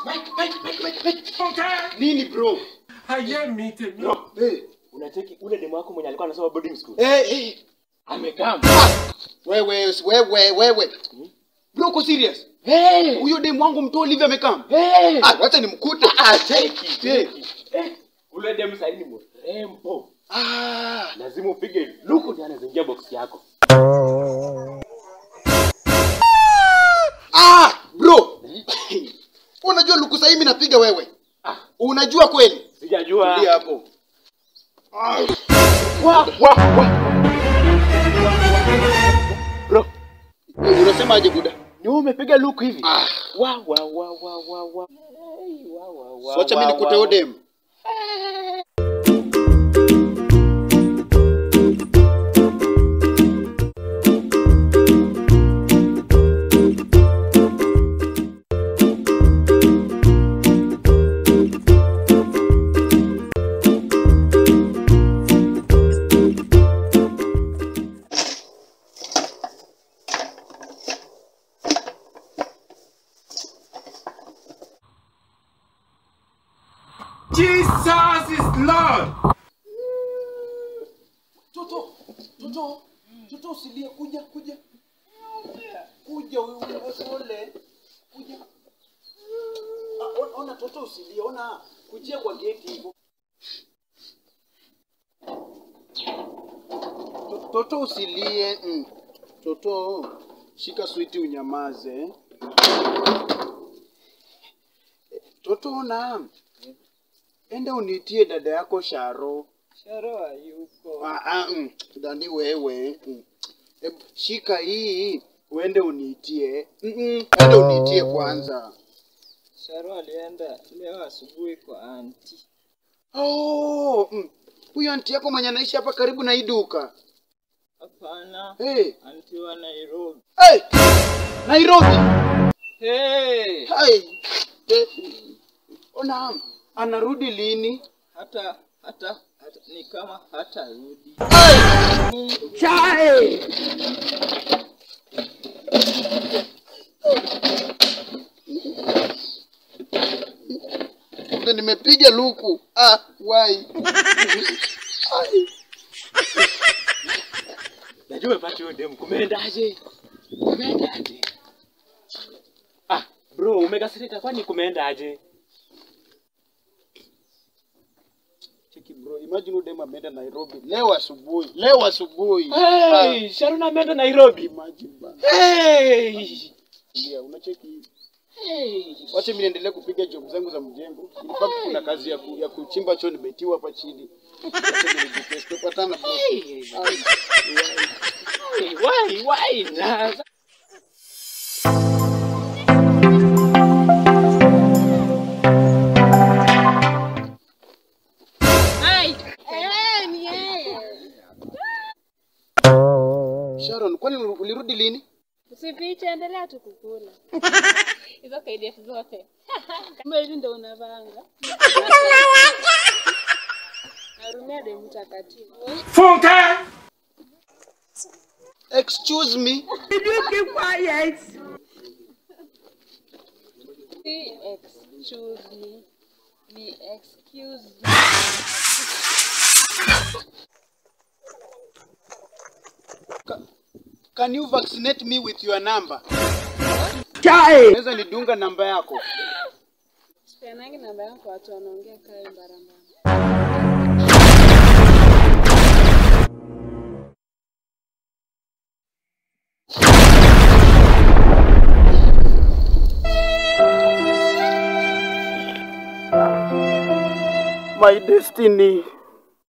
Mike, Mike, Mike, Mike, Mike. Funke! Nini bro? Haye mite mi. Bro, hey. Unacheki ule demu wako mwenye alikuwa anasoma boarding school. Hey, hey. Amekaa. Wewe, wewe, wewe. Bro, uko serious? Hey! Huyo demu wangu mtu Olivia amekam. Hey! Ah, wacha nimkute. Ah, cheki. Eh. cheki. Eh, ule demu sasa ni mrembo. Ah. Lazima upige luku ndio anazingia box yako. Ah, bro. Unajua luku sasa mimi napiga wewe. Ah. Unajua kweli? Sijajua. Tulia hapo. Ah. Wa wa wa. Bro, Wewe Unasema aje buda? ni wewe umepiga luku hivi? Ah. Wa wa wa wa wa wa. Hey, wa wa wa. So acha mimi wa, nikute wa, huyo demu. Jesus is Lord. Toto, toto, toto usilie, kuja, kuja. Kuja wewe pole. Kuja. Ah, ona- Ona toto usilie, ona kujia kwa geti hivyo. To- Toto usilie. Mm. Toto, shika switi unyamaze. Toto ona. Enda unitie dada yako Sharo. Sharo hayuko. Ah, ah, mm, Dani wewe mm. Hebu shika hii uende uniitie. Mm -mm, enda uniitie kwanza. Sharo alienda leo asubuhi kwa anti. Oh, mm. Huyo anti yako mwenye anaishi hapa karibu na hii duka. Hapana, Hey, anti wa Nairobi. hey. Nairobi. Hey! Hey. Eh, Ona anarudi lini? Hata hata hata ni kama hata rudi. Ndio nimepiga luku. Ah, wai. Ai. Najua umepata huyo demu. Kumeendaje? Kumeendaje? Ah, bro, umekasirika kwani kumeendaje? Cheki bro, imagine udem ameenda Nairobi leo asubuhi. Leo asubuhi. Ah, Hey, Sharon ameenda Nairobi. imagine bana. Hey! Ndio, unacheki hivi. Hey! Wacha mimi niendelee kupiga job zangu za mjengo. In fact kuna kazi ya, ku, ya kuchimba choo nimetiwa hapa chini. Wacha nijitest. Tupatana bro. Hey! Ai, Hey, why, why? Na- Sharon, kwani ulirudi lini? Usifiche, endelea tu kukula hizo KDF zote kama hivi ndo unavanga. Narumia demu mtakatifu. Funke! Excuse me. See, excuse me. Be excuse me. Can you vaccinate me with your number? Unaweza nidunga namba yako? Sipeanangi namba yangu kwa watu wanaongea kae mbarambara. My destiny.